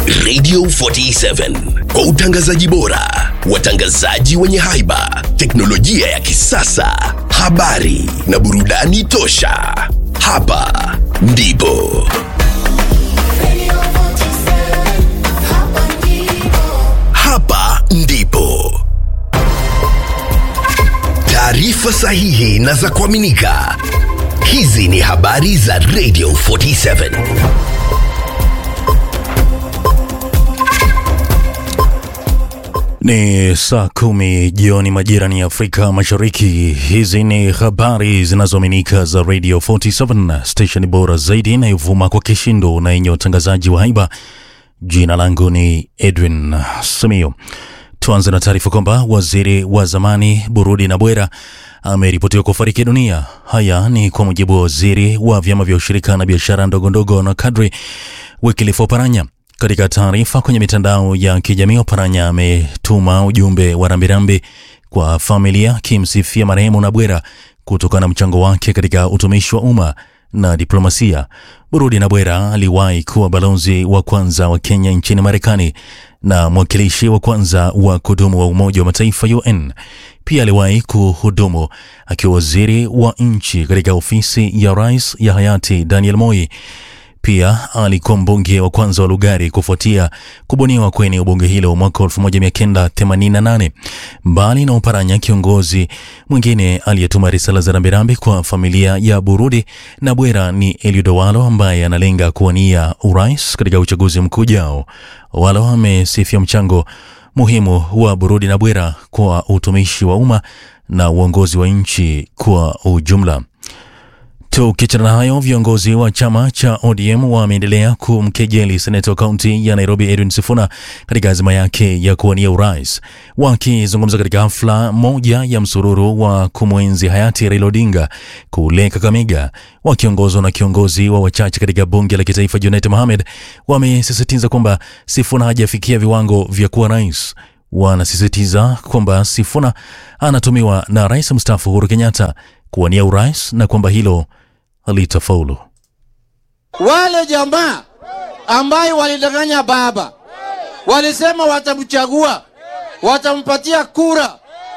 Radio 47 kwa utangazaji bora, watangazaji wenye haiba, teknolojia ya kisasa, habari na burudani tosha. Hapa ndipo hapa ndipo taarifa sahihi na za kuaminika. Hizi ni habari za Radio 47. Ni saa kumi jioni majirani ya Afrika Mashariki. Hizi ni habari zinazoaminika za Radio 47, station bora zaidi inayovuma kwa kishindo na yenye utangazaji wa haiba. Jina langu ni Edwin Samio. Tuanze na taarifa kwamba waziri wa zamani Burudi Nabwera ameripotiwa kufariki dunia. Haya ni kwa mujibu wa waziri wa vyama vya ushirika na biashara ndogondogo na kadri Wycliffe Oparanya. Katika taarifa kwenye mitandao ya kijamii, Oparanya ametuma ujumbe wa rambirambi kwa familia akimsifia marehemu Nabwera kutokana na mchango wake katika utumishi wa umma na diplomasia. Burudi Nabwera aliwahi kuwa balozi wa kwanza wa Kenya nchini Marekani na mwakilishi wa kwanza wa kudumu wa Umoja wa Mataifa UN. Pia aliwahi kuhudumu akiwa waziri wa nchi katika ofisi ya rais ya hayati Daniel Moi. Pia alikuwa mbunge wa kwanza wa Lugari kufuatia kubuniwa kwenye ubunge hilo mwaka 1988. Mbali na Oparanya, kiongozi mwingine aliyetuma risala za rambirambi kwa familia ya Burudi na Bwera ni Eliud Owalo ambaye analenga kuwania urais katika uchaguzi mkuu ujao. Owalo amesifia mchango muhimu wa Burudi na Bwera kwa utumishi wa umma na uongozi wa nchi kwa ujumla. Tukiachana na hayo, viongozi wa chama cha ODM wameendelea kumkejeli seneta wa kaunti ya Nairobi Edwin Sifuna katika azima yake ya kuwania urais. Wakizungumza katika hafla moja ya msururu wa kumwenzi hayati Raila Odinga kule Kakamega, wakiongozwa na kiongozi wa wachache katika bunge la kitaifa Junet Mohamed, wamesisitiza kwamba Sifuna hajafikia viwango vya kuwa rais. Wanasisitiza kwamba Sifuna anatumiwa na rais mstaafu Uhuru Kenyatta kuwania urais na kwamba hilo halitafaulu. Wale jamaa ambayo walidanganya baba, walisema watamchagua, watampatia kura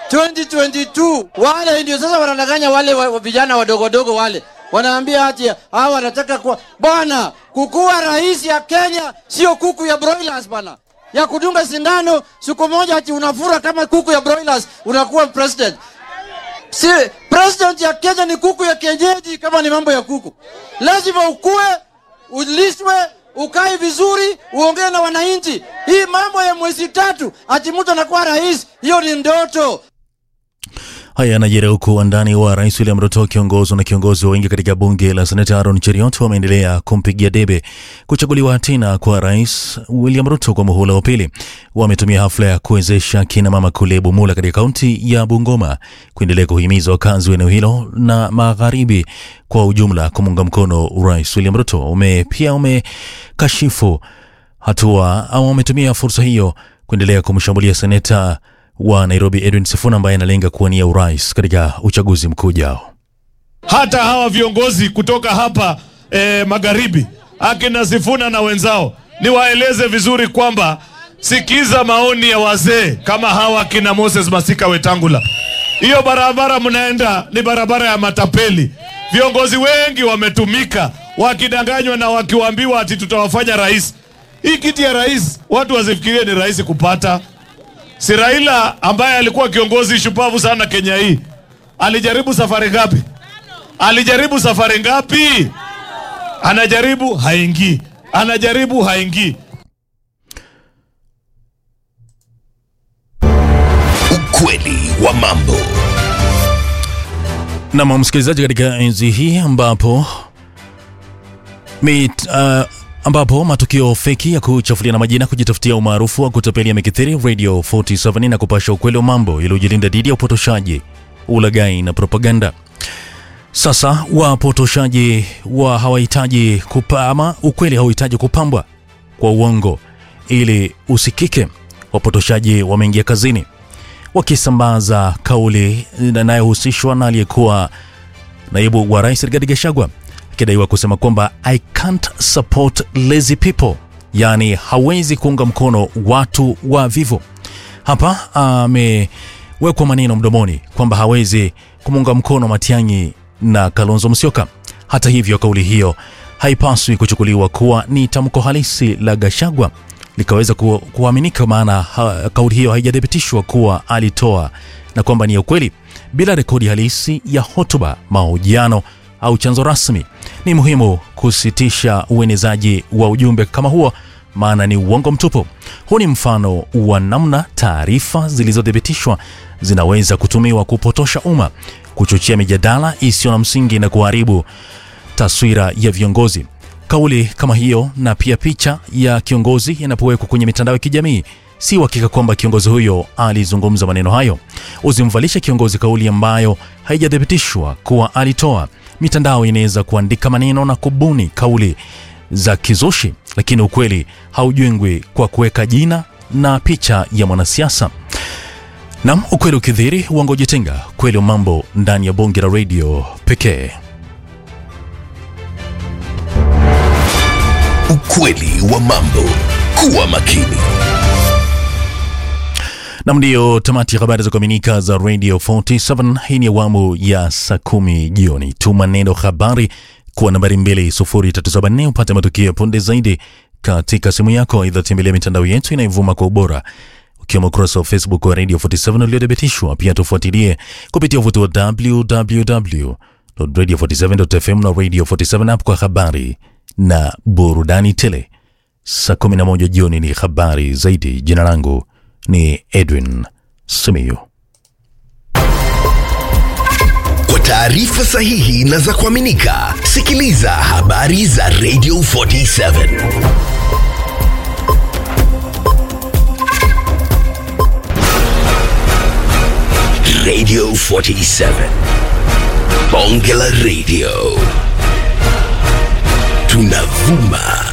2022. Wale ndio sasa wanadanganya wale wa, wa vijana wadogodogo wale, wanaambia ati hawa wanataka kuwa bwana. Kukuwa rais ya Kenya sio kuku ya broilers bwana, ya kudunga sindano siku moja ati unafura kama kuku ya broilers unakuwa president. Si president ya Kenya ni kuku ya kienyeji. Kama ni mambo ya kuku, lazima ukue, ulishwe, ukae vizuri, uongee na wananchi. Hii mambo ya mwezi tatu ati mtu anakuwa rais, hiyo ni ndoto. Haya yanajiri huku wandani wa rais William Ruto wakiongozwa na kiongozi wa wengi katika bunge la seneta Aaron Cheriot wameendelea kumpigia debe kuchaguliwa tena kwa rais William Ruto kwa muhula wa pili. Wametumia hafla ya kuwezesha kina mama kule Bumula katika kaunti ya Bungoma kuendelea kuhimiza wakazi wa eneo hilo na magharibi kwa ujumla kumuunga mkono rais William Ruto. Ume, pia umekashifu hatua au wametumia fursa hiyo kuendelea kumshambulia seneta wa Nairobi Edwin Sifuna ambaye analenga kuwania urais katika uchaguzi mkuu ujao. Hata hawa viongozi kutoka hapa eh, magharibi akina Sifuna na wenzao, niwaeleze vizuri kwamba sikiza maoni ya wazee kama hawa akina Moses Masika Wetangula. Hiyo barabara mnaenda ni barabara ya matapeli. Viongozi wengi wametumika wakidanganywa na wakiwaambiwa ati tutawafanya rais. Hii kiti ya rais watu wasifikirie ni rahisi kupata. Si Raila ambaye alikuwa kiongozi shupavu sana Kenya hii alijaribu safari ngapi? Alijaribu safari ngapi? Anajaribu haingii, anajaribu haingii. Ukweli wa mambo. Nam msikilizaji, katika enzi hii ambapo mit, uh, ambapo matukio feki ya kuchafulia na majina, kujitafutia umaarufu wa kutapeli yamekithiri, Radio 47 na kupasha ukweli wa mambo iliyojilinda dhidi ya upotoshaji, ulaghai na propaganda. Sasa wapotoshaji wa hawahitaji kupa ama ukweli hauhitaji kupambwa kwa uongo ili usikike. Wapotoshaji wameingia kazini wakisambaza kauli inayohusishwa na aliyekuwa naibu wa rais Rigathi Gachagua akidaiwa kusema kwamba I can't support lazy people yaani hawezi kuunga mkono watu wa vivo. Hapa amewekwa maneno mdomoni kwamba hawezi kumuunga mkono Matiang'i na Kalonzo Musyoka. Hata hivyo, kauli hiyo haipaswi kuchukuliwa kuwa ni tamko halisi la Gashagwa likaweza ku, kuaminika, maana ha, kauli hiyo haijathibitishwa kuwa alitoa na kwamba ni ya ukweli bila rekodi halisi ya hotuba, mahojiano au chanzo rasmi. Ni muhimu kusitisha uenezaji wa ujumbe kama huo, maana ni uongo mtupu. Huu ni mfano wa namna taarifa zilizothibitishwa zinaweza kutumiwa kupotosha umma, kuchochea mijadala isiyo na msingi na kuharibu taswira ya viongozi. Kauli kama hiyo na pia picha ya kiongozi inapowekwa kwenye mitandao ya kijamii, si uhakika kwamba kiongozi huyo alizungumza maneno hayo. Usimvalishe kiongozi kauli ambayo haijathibitishwa kuwa alitoa. Mitandao inaweza kuandika maneno na kubuni kauli za kizushi, lakini ukweli haujengwi kwa kuweka jina na picha ya mwanasiasa. Nam, ukweli ukidhiri uongo jitenga. Kweli wa mambo ndani ya bonge la redio pekee. Ukweli wa mambo. Kuwa makini. Nam, ndiyo tamati ya habari za kuaminika za Radio 47. Hii ni awamu ya saa kumi jioni. Tuma neno habari kwa nambari 20374 upate matukio ya punde zaidi katika simu yako. Aidha, tembelea mitandao yetu inayovuma kwa ubora ukiwemo ukurasa wa Facebook wa Radio 47 uliothibitishwa. Pia tufuatilie kupitia uvuti wa www.radio47.fm na Radio 47 app kwa habari na burudani tele. Saa 11 jioni ni habari zaidi. Jina langu ni Edwin Simiyu. Kwa taarifa sahihi na za kuaminika, sikiliza habari za Radio 47. Radio 47. Bonge la Radio. Tunavuma